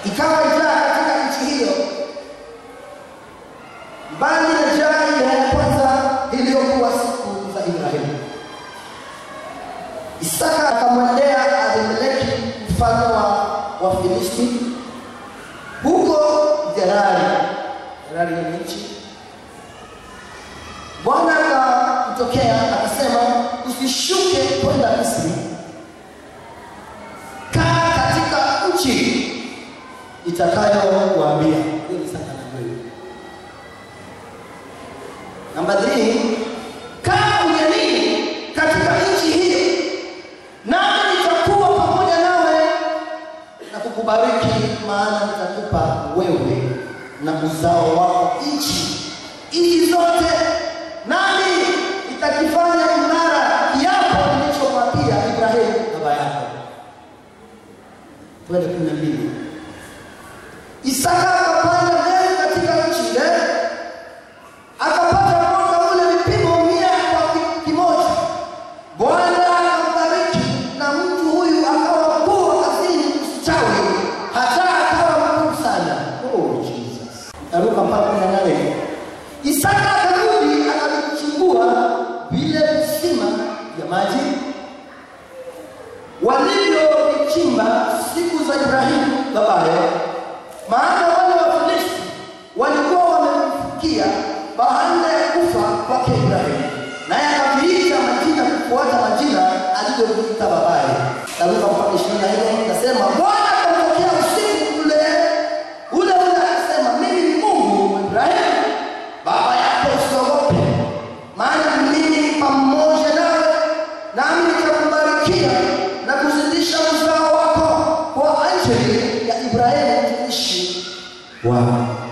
ikawa njaa katika nchi hiyo, mbali na njaa ile ya kwanza iliyokuwa siku za Ibrahimu. Isaka akamwendea Abimeleki mfalme wa Wafilisti huko Gerari. Gerari ni nchi. Bwana akamtokea akasema, usishuke kwenda Misri, kaa katika nchi itakayokuambia. Hiyo ni Isaka na wewe. Namba 3 kaa ugenini katika nchi hiyo, nami nitakuwa pamoja nawe na kukubariki, maana nitakupa wewe na uzao wako nchi hizi zote, nami nitakifanya imara kiapo nilichomwapia Ibrahimu baba yako. Twende kumi na mbili. Isaka akapanda mbele katika nchi ile akapata mwaka ule vipimo mia kwa ki- kimoja. Bwana akambariki na mtu huyu akawa mkuu wa kazini msichawi, hata akawa mkuu sana. Oh, Jesus. Taruka mpaka kumi na nane. Isaka akarudi akavichimbua vile visima vya maji walivyovichimba siku za Ibrahimu babaye, maana wale Wafilisti walikuwa wamemfikia baada ya kufa kwake Ibrahimu, naye akaviita majina kufuata majina alivyoviita babaye. Taruka mpaka ishirini na nne nasema Bwana akamtokea usiku ule ule ule akasema, mimi ni Mungu wa Ibrahimu baba yako, usiogope, maana mimi pamoja nawe, nami nitakubarikia na kuzidisha uzao wako kwa ajili ya Ibrahimu mtumishi wako.